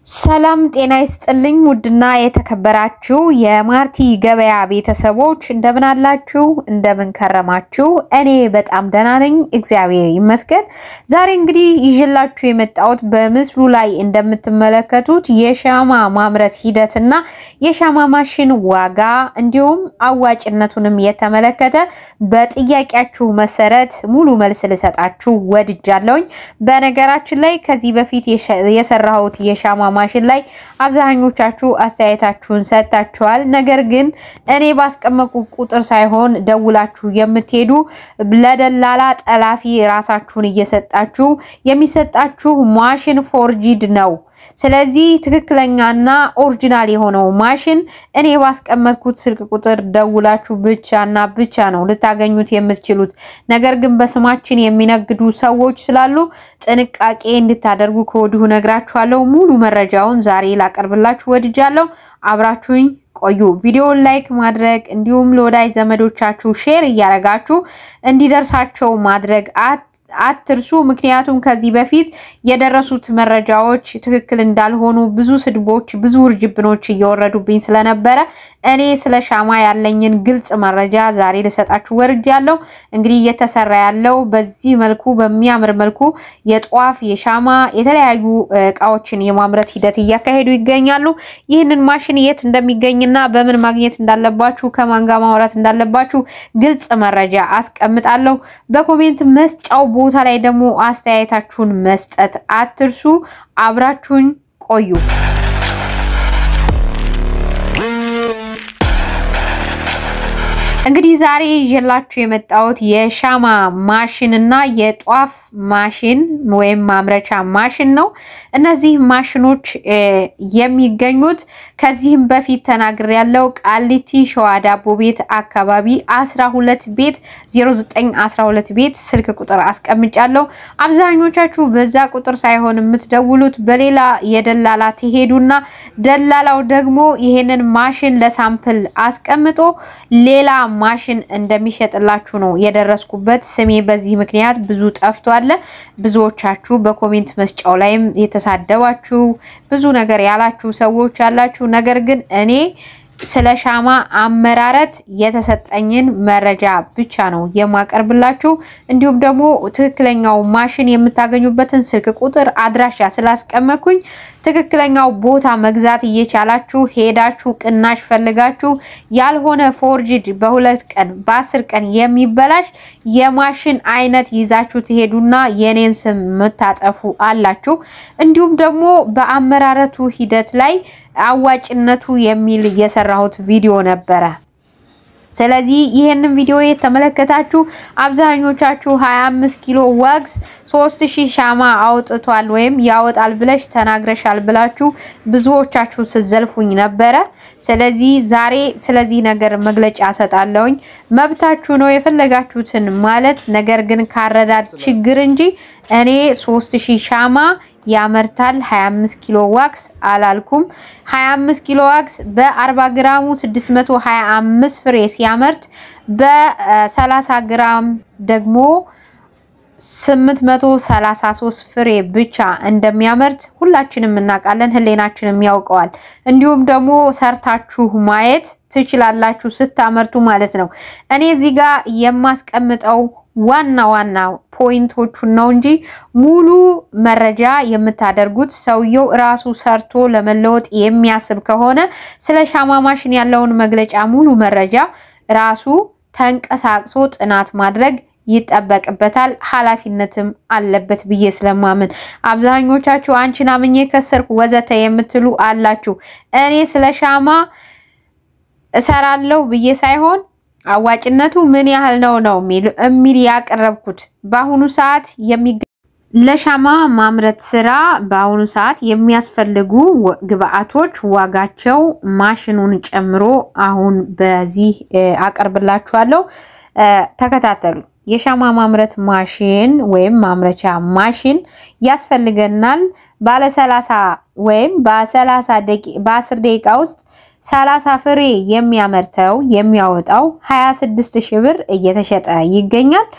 ሰላም ጤና ይስጥልኝ። ውድና የተከበራችሁ የማርቲ ገበያ ቤተሰቦች እንደምን አላችሁ? እንደምን ከረማችሁ? እኔ በጣም ደህና ነኝ፣ እግዚአብሔር ይመስገን። ዛሬ እንግዲህ ይዤላችሁ የመጣሁት በምስሉ ላይ እንደምትመለከቱት የሻማ ማምረት ሂደትና የሻማ ማሽን ዋጋ እንዲሁም አዋጭነቱንም የተመለከተ በጥያቄያችሁ መሰረት ሙሉ መልስ ልሰጣችሁ ወድጃለሁኝ። በነገራችን ላይ ከዚህ በፊት የሰራሁት የሻማ ማሽን ላይ አብዛኞቻችሁ አስተያየታችሁን ሰጥታችኋል። ነገር ግን እኔ ባስቀመቁ ቁጥር ሳይሆን ደውላችሁ የምትሄዱ ለደላላ ጠላፊ ራሳችሁን እየሰጣችሁ የሚሰጣችሁ ማሽን ፎርጂድ ነው። ስለዚህ ትክክለኛና ኦሪጂናል የሆነው ማሽን እኔ ባስቀመጥኩት ስልክ ቁጥር ደውላችሁ ብቻና ብቻ ነው ልታገኙት የምትችሉት። ነገር ግን በስማችን የሚነግዱ ሰዎች ስላሉ ጥንቃቄ እንድታደርጉ ከወዲሁ ነግራችኋለሁ። ሙሉ መረጃውን ዛሬ ላቀርብላችሁ ወድጃለሁ። አብራችሁኝ ቆዩ። ቪዲዮውን ላይክ ማድረግ እንዲሁም ለወዳጅ ዘመዶቻችሁ ሼር እያደረጋችሁ እንዲደርሳቸው ማድረግ አትርሱ። ምክንያቱም ከዚህ በፊት የደረሱት መረጃዎች ትክክል እንዳልሆኑ ብዙ ስድቦች፣ ብዙ ውርጅብኖች እየወረዱብኝ ስለነበረ እኔ ስለ ሻማ ያለኝን ግልጽ መረጃ ዛሬ ልሰጣችሁ ወርጃለሁ። እንግዲህ እየተሰራ ያለው በዚህ መልኩ በሚያምር መልኩ የጧፍ የሻማ የተለያዩ እቃዎችን የማምረት ሂደት እያካሄዱ ይገኛሉ። ይህንን ማሽን የት እንደሚገኝና በምን ማግኘት እንዳለባችሁ ከማን ጋር ማውራት እንዳለባችሁ ግልጽ መረጃ አስቀምጣለሁ። በኮሜንት መስጫው ቦታ ላይ ደግሞ አስተያየታችሁን መስጠት አትርሱ። አብራችሁኝ ቆዩ። እንግዲህ ዛሬ ይዤላችሁ የመጣሁት የሻማ ማሽን እና የጧፍ ማሽን ወይም ማምረቻ ማሽን ነው። እነዚህ ማሽኖች የሚገኙት ከዚህም በፊት ተናግሬያለሁ። ቃሊቲ ሸዋ ዳቦ ቤት አካባቢ 12 ቤት 0912 ቤት ስልክ ቁጥር አስቀምጫለሁ። አብዛኞቻችሁ በዛ ቁጥር ሳይሆን የምትደውሉት በሌላ የደላላ ትሄዱና ደላላው ደግሞ ይሄንን ማሽን ለሳምፕል አስቀምጦ ሌላ ማሽን እንደሚሸጥላችሁ ነው የደረስኩበት። ስሜ በዚህ ምክንያት ብዙ ጠፍቷል። ብዙዎቻችሁ በኮሜንት መስጫው ላይም የተሳደባችሁ ብዙ ነገር ያላችሁ ሰዎች ያላችሁ፣ ነገር ግን እኔ ስለ ሻማ አመራረት የተሰጠኝን መረጃ ብቻ ነው የማቀርብላችሁ። እንዲሁም ደግሞ ትክክለኛው ማሽን የምታገኙበትን ስልክ ቁጥር፣ አድራሻ ስላስቀመጥኩኝ ትክክለኛው ቦታ መግዛት እየቻላችሁ ሄዳችሁ ቅናሽ ፈልጋችሁ ያልሆነ ፎርጅድ በሁለት ቀን በአስር ቀን የሚበላሽ የማሽን አይነት ይዛችሁ ትሄዱና የኔን ስም የምታጠፉ አላችሁ። እንዲሁም ደግሞ በአመራረቱ ሂደት ላይ አዋጭነቱ የሚል የሰራሁት ቪዲዮ ነበረ። ስለዚህ ይህንን ቪዲዮ የተመለከታችሁ አብዛኞቻችሁ 25 ኪሎ ዋግስ 3000 ሻማ አውጥቷል ወይም ያወጣል ብለሽ ተናግረሻል ብላችሁ ብዙዎቻችሁ ስዘልፉኝ ነበረ። ስለዚህ ዛሬ ስለዚህ ነገር መግለጫ ሰጣለሁኝ። መብታችሁ ነው የፈለጋችሁትን ማለት፣ ነገር ግን ካረዳድ ችግር እንጂ እኔ 3000 ሻማ ያመርታል 25 ኪሎ ዋክስ አላልኩም። 25 ኪሎ ዋክስ በ40 ግራሙ 625 ፍሬ ሲያመርት በ30 ግራም ደግሞ 833 ፍሬ ብቻ እንደሚያመርት ሁላችንም እናውቃለን፣ ህሌናችንም ያውቀዋል። እንዲሁም ደግሞ ሰርታችሁ ማየት ትችላላችሁ ስታመርቱ ማለት ነው። እኔ እዚህ ጋር የማስቀምጠው ዋና ዋና ፖይንቶቹን ነው እንጂ ሙሉ መረጃ የምታደርጉት ሰውየው ራሱ ሰርቶ ለመለወጥ የሚያስብ ከሆነ ስለ ሻማ ማሽን ያለውን መግለጫ ሙሉ መረጃ ራሱ ተንቀሳቅሶ ጥናት ማድረግ ይጠበቅበታል። ኃላፊነትም አለበት ብዬ ስለማምን አብዛኞቻችሁ አንቺን አምኜ ከሰርኩ ወዘተ የምትሉ አላችሁ። እኔ ስለ ሻማ እሰራለሁ ብዬ ሳይሆን አዋጭነቱ ምን ያህል ነው ነው የሚል ያቀረብኩት። በአሁኑ ሰዓት የሚገ ለሻማ ማምረት ስራ በአሁኑ ሰዓት የሚያስፈልጉ ግብአቶች ዋጋቸው ማሽኑን ጨምሮ አሁን በዚህ አቀርብላችኋለሁ። ተከታተሉ። የሻማ ማምረት ማሽን ወይም ማምረቻ ማሽን ያስፈልገናል። ባለ 30 ወይም በ30 ደቂቃ በ10 ደቂቃ ውስጥ 30 ፍሬ የሚያመርተው የሚያወጣው 26 ሺህ ብር እየተሸጠ ይገኛል።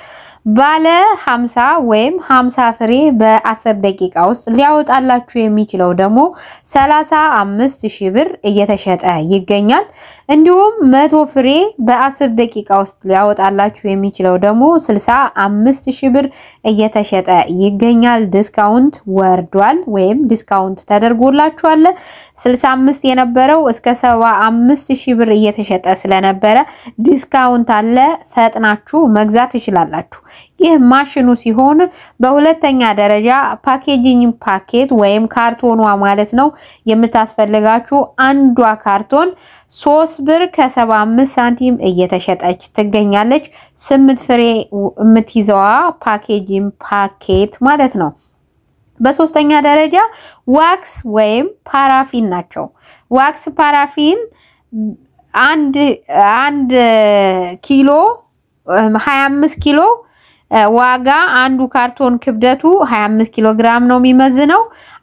ባለ 50 ወይም 50 ፍሬ በ10 ደቂቃ ውስጥ ሊያወጣላችሁ የሚችለው ደግሞ 35 ሺህ ብር እየተሸጠ ይገኛል። እንዲሁም መቶ ፍሬ በ10 ደቂቃ ውስጥ ሊያወጣላችሁ የሚችለው ደግሞ 65 ሺህ ብር እየተሸጠ ይገኛል። ዲስካውንት ወርዷል ወይም ዲስካውንት ተደርጎላችኋል። 65 የነበረው እስከ 75 ሺህ ብር እየተሸጠ ስለነበረ ዲስካውንት አለ። ፈጥናችሁ መግዛት ትችላላችሁ። ይህ ማሽኑ ሲሆን በሁለተኛ ደረጃ ፓኬጂንግ ፓኬት ወይም ካርቶኗ ማለት ነው የምታስፈልጋችሁ አንዷ ካርቶን ሶስት ብር ከ75 ሳንቲም እየተሸጠች ትገኛለች። ስምንት ፍሬ የምትይዘዋ ፓኬጂንግ ፓኬት ማለት ነው። በሶስተኛ ደረጃ ዋክስ ወይም ፓራፊን ናቸው። ዋክስ ፓራፊን አንድ አንድ ኪሎ 25 ኪሎ ዋጋ አንዱ ካርቶን ክብደቱ 25 ኪሎ ግራም ነው የሚመዝነው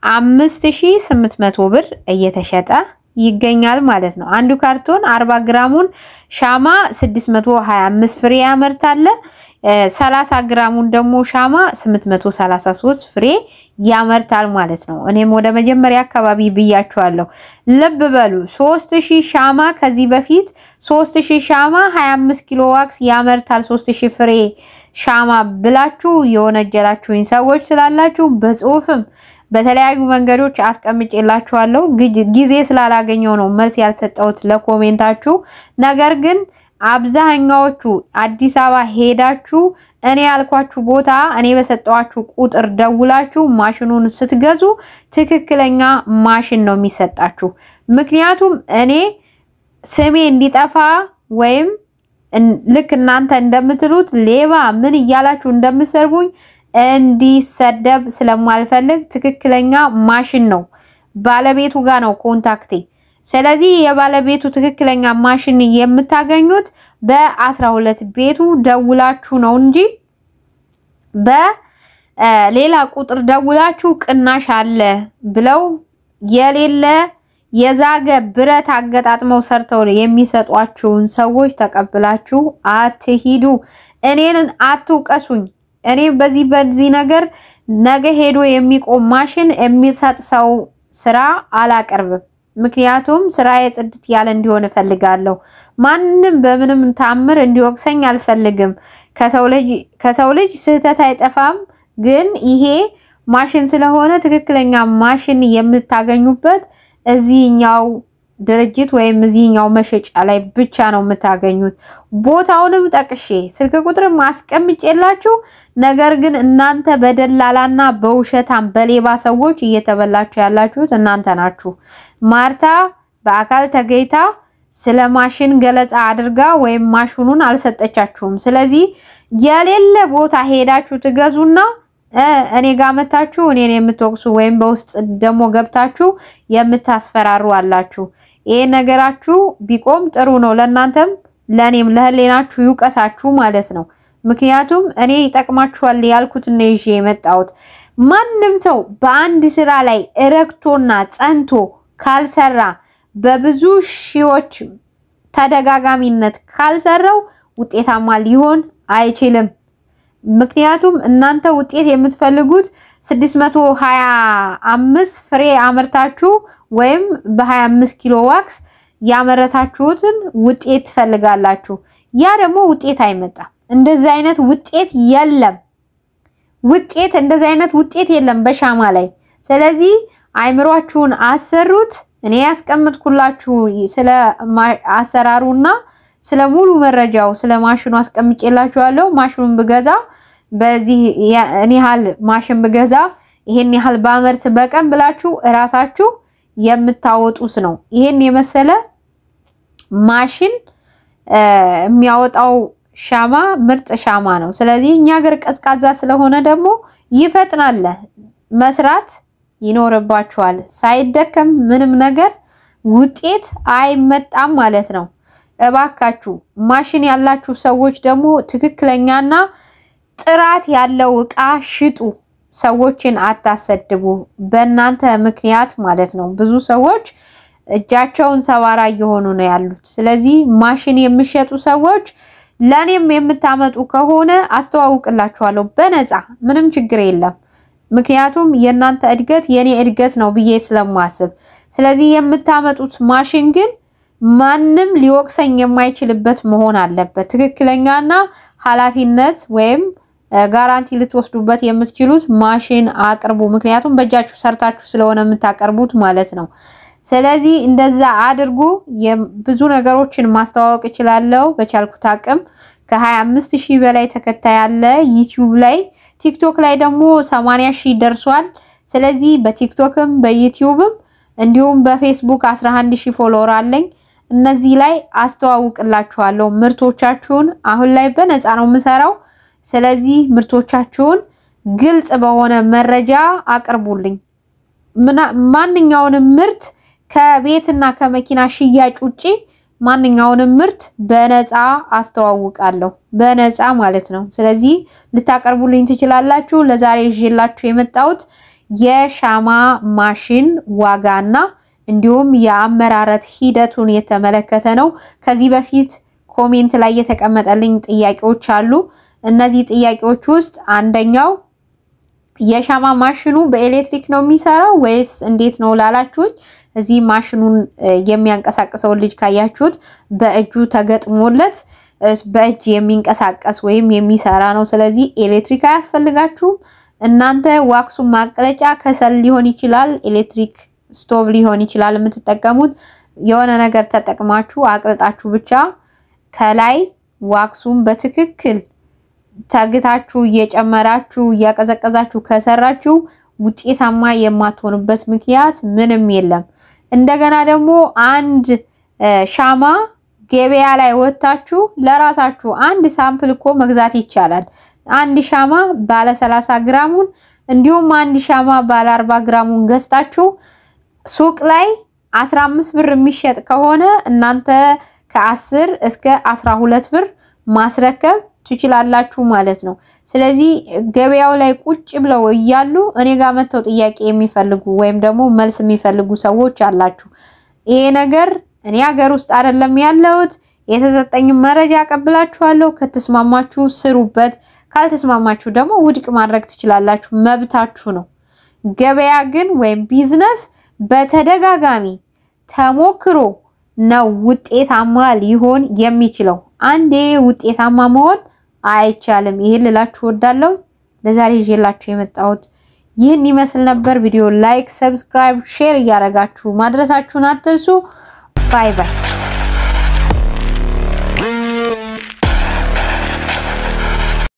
5800 ብር እየተሸጠ ይገኛል ማለት ነው። አንዱ ካርቶን 40 ግራሙን ሻማ 625 ፍሬ ያመርታል። 30 ግራሙን ደግሞ ሻማ 833 ፍሬ ያመርታል ማለት ነው። እኔም ወደ መጀመሪያ አካባቢ ብያችኋለሁ። ልብ በሉ 3000 ሻማ ከዚህ በፊት 3000 ሻማ 25 ኪሎ ዋክስ ያመርታል 3000 ፍሬ ሻማ ብላችሁ የወነጀላችሁኝ ሰዎች ስላላችሁ በጽሁፍም በተለያዩ መንገዶች አስቀምጬላችኋለሁ። ጊዜ ስላላገኘው ነው መልስ ያልሰጠሁት ለኮሜንታችሁ። ነገር ግን አብዛኛዎቹ አዲስ አበባ ሄዳችሁ እኔ ያልኳችሁ ቦታ እኔ በሰጠዋችሁ ቁጥር ደውላችሁ ማሽኑን ስትገዙ ትክክለኛ ማሽን ነው የሚሰጣችሁ። ምክንያቱም እኔ ስሜ እንዲጠፋ ወይም ልክ እናንተ እንደምትሉት ሌባ ምን እያላችሁ እንደምሰርቡኝ እንዲሰደብ ስለማልፈልግ ትክክለኛ ማሽን ነው ባለቤቱ ጋር ነው ኮንታክቴ። ስለዚህ የባለቤቱ ትክክለኛ ማሽን የምታገኙት በአስራ ሁለት ቤቱ ደውላችሁ ነው እንጂ በሌላ ቁጥር ደውላችሁ ቅናሽ አለ ብለው የሌለ የዛገ ብረት አገጣጥመው ሰርተው የሚሰጧችሁን ሰዎች ተቀብላችሁ አትሂዱ። እኔን አትውቀሱኝ። እኔ በዚህ በዚህ ነገር ነገ ሄዶ የሚቆም ማሽን የሚሰጥ ሰው ስራ አላቀርብም። ምክንያቱም ስራዬ ጽድት ያለ እንዲሆን እፈልጋለሁ። ማንም በምንም ታምር እንዲወቅሰኝ አልፈልግም። ከሰው ልጅ ስህተት አይጠፋም። ግን ይሄ ማሽን ስለሆነ ትክክለኛ ማሽን የምታገኙበት እዚህኛው ድርጅት ወይም እዚህኛው መሸጫ ላይ ብቻ ነው የምታገኙት። ቦታውንም ጠቅሼ ስልክ ቁጥርም አስቀምጬላችሁ፣ ነገር ግን እናንተ በደላላና በውሸታም በሌባ ሰዎች እየተበላችሁ ያላችሁት እናንተ ናችሁ። ማርታ በአካል ተገኝታ ስለ ማሽን ገለጻ አድርጋ ወይም ማሽኑን አልሰጠቻችሁም። ስለዚህ የሌለ ቦታ ሄዳችሁ ትገዙና እኔ ጋር መታችሁ እኔን የምትወቅሱ ወይም በውስጥ ደግሞ ገብታችሁ የምታስፈራሩ አላችሁ። ይሄ ነገራችሁ ቢቆም ጥሩ ነው። ለእናንተም ለእኔም ለህሌናችሁ ይውቀሳችሁ ማለት ነው። ምክንያቱም እኔ ይጠቅማችኋል ያልኩት ነው ይዤ የመጣሁት። ማንም ሰው በአንድ ስራ ላይ እረግቶና ጸንቶ ካልሰራ በብዙ ሺዎች ተደጋጋሚነት ካልሰራው ውጤታማ ሊሆን አይችልም። ምክንያቱም እናንተ ውጤት የምትፈልጉት 625 ፍሬ አምርታችሁ ወይም በ25 ኪሎ ዋክስ ያመረታችሁትን ውጤት ትፈልጋላችሁ። ያ ደግሞ ውጤት አይመጣም። እንደዚህ አይነት ውጤት የለም። ውጤት እንደዚህ አይነት ውጤት የለም በሻማ ላይ። ስለዚህ አይምሯችሁን አሰሩት። እኔ ያስቀምጥኩላችሁ ስለ አሰራሩና ስለ ሙሉ መረጃው ስለ ማሽኑ አስቀምጬላችኋለሁ። ማሽኑን ብገዛ በዚህ እኔ ያህል ማሽን ብገዛ ይሄን ያህል ባመርት በቀን ብላችሁ እራሳችሁ የምታወጡት ነው። ይሄን የመሰለ ማሽን የሚያወጣው ሻማ ምርጥ ሻማ ነው። ስለዚህ እኛ ሀገር ቀዝቃዛ ስለሆነ ደግሞ ይፈጥናል። መስራት ይኖርባችኋል። ሳይደከም ምንም ነገር ውጤት አይመጣም ማለት ነው። እባካችሁ ማሽን ያላችሁ ሰዎች ደግሞ ትክክለኛና ጥራት ያለው እቃ ሽጡ። ሰዎችን አታሰድቡ። በእናንተ ምክንያት ማለት ነው ብዙ ሰዎች እጃቸውን ሰባራ እየሆኑ ነው ያሉት። ስለዚህ ማሽን የሚሸጡ ሰዎች ለእኔም የምታመጡ ከሆነ አስተዋውቅላችኋለሁ በነፃ ምንም ችግር የለም። ምክንያቱም የእናንተ እድገት የኔ እድገት ነው ብዬ ስለማስብ፣ ስለዚህ የምታመጡት ማሽን ግን ማንም ሊወቅሰኝ የማይችልበት መሆን አለበት። ትክክለኛና ኃላፊነት ወይም ጋራንቲ ልትወስዱበት የምትችሉት ማሽን አቅርቡ። ምክንያቱም በእጃችሁ ሰርታችሁ ስለሆነ የምታቀርቡት ማለት ነው። ስለዚህ እንደዛ አድርጉ። ብዙ ነገሮችን ማስተዋወቅ እችላለሁ በቻልኩት አቅም። ከ25 ሺህ በላይ ተከታይ አለ ዩቲዩብ ላይ። ቲክቶክ ላይ ደግሞ 80 ሺህ ደርሷል። ስለዚህ በቲክቶክም በዩቲዩብም እንዲሁም በፌስቡክ 11 ሺህ ፎሎወር አለኝ። እነዚህ ላይ አስተዋውቅላችኋለሁ ምርቶቻችሁን። አሁን ላይ በነፃ ነው የምሰራው። ስለዚህ ምርቶቻችሁን ግልጽ በሆነ መረጃ አቅርቡልኝ። ማንኛውንም ምርት ከቤትና ከመኪና ሽያጭ ውጪ ማንኛውንም ምርት በነፃ አስተዋውቃለሁ፣ በነፃ ማለት ነው። ስለዚህ ልታቀርቡልኝ ትችላላችሁ። ለዛሬ ይዤላችሁ የመጣሁት የሻማ ማሽን ዋጋና እንዲሁም የአመራረት ሂደቱን የተመለከተ ነው። ከዚህ በፊት ኮሜንት ላይ የተቀመጠልኝ ጥያቄዎች አሉ። እነዚህ ጥያቄዎች ውስጥ አንደኛው የሻማ ማሽኑ በኤሌክትሪክ ነው የሚሰራው ወይስ እንዴት ነው ላላችሁኝ፣ እዚህ ማሽኑን የሚያንቀሳቅሰውን ልጅ ካያችሁት በእጁ ተገጥሞለት በእጅ የሚንቀሳቀስ ወይም የሚሰራ ነው። ስለዚህ ኤሌክትሪክ አያስፈልጋችሁም። እናንተ ዋክሱን ማቅለጫ ከሰል ሊሆን ይችላል፣ ኤሌክትሪክ ስቶቭ ሊሆን ይችላል የምትጠቀሙት የሆነ ነገር ተጠቅማችሁ አቅልጣችሁ ብቻ ከላይ ዋክሱን በትክክል ተግታችሁ እየጨመራችሁ እያቀዘቀዛችሁ ከሰራችሁ ውጤታማ የማትሆኑበት ምክንያት ምንም የለም። እንደገና ደግሞ አንድ ሻማ ገበያ ላይ ወጥታችሁ ለራሳችሁ አንድ ሳምፕል እኮ መግዛት ይቻላል። አንድ ሻማ ባለ 30 ግራሙን እንዲሁም አንድ ሻማ ባለ 40 ግራሙን ገዝታችሁ ሱቅ ላይ 15 ብር የሚሸጥ ከሆነ እናንተ ከ10 እስከ 12 ብር ማስረከብ ትችላላችሁ ማለት ነው። ስለዚህ ገበያው ላይ ቁጭ ብለው እያሉ እኔ ጋር መጥተው ጥያቄ የሚፈልጉ ወይም ደግሞ መልስ የሚፈልጉ ሰዎች አላችሁ። ይሄ ነገር እኔ ሀገር ውስጥ አይደለም ያለሁት። የተሰጠኝም መረጃ አቀብላችኋለሁ። ከተስማማችሁ ስሩበት፣ ካልተስማማችሁ ደግሞ ውድቅ ማድረግ ትችላላችሁ፣ መብታችሁ ነው። ገበያ ግን ወይም ቢዝነስ በተደጋጋሚ ተሞክሮ ነው ውጤታማ ሊሆን የሚችለው። አንዴ ውጤታማ መሆን አይቻልም። ይሄን ልላችሁ እወዳለሁ። ለዛሬ ይዤላችሁ የመጣሁት ይህን ይመስል ነበር። ቪዲዮ ላይክ፣ ሰብስክራይብ፣ ሼር እያደረጋችሁ ማድረሳችሁን አትርሱ። ባይ ባይ።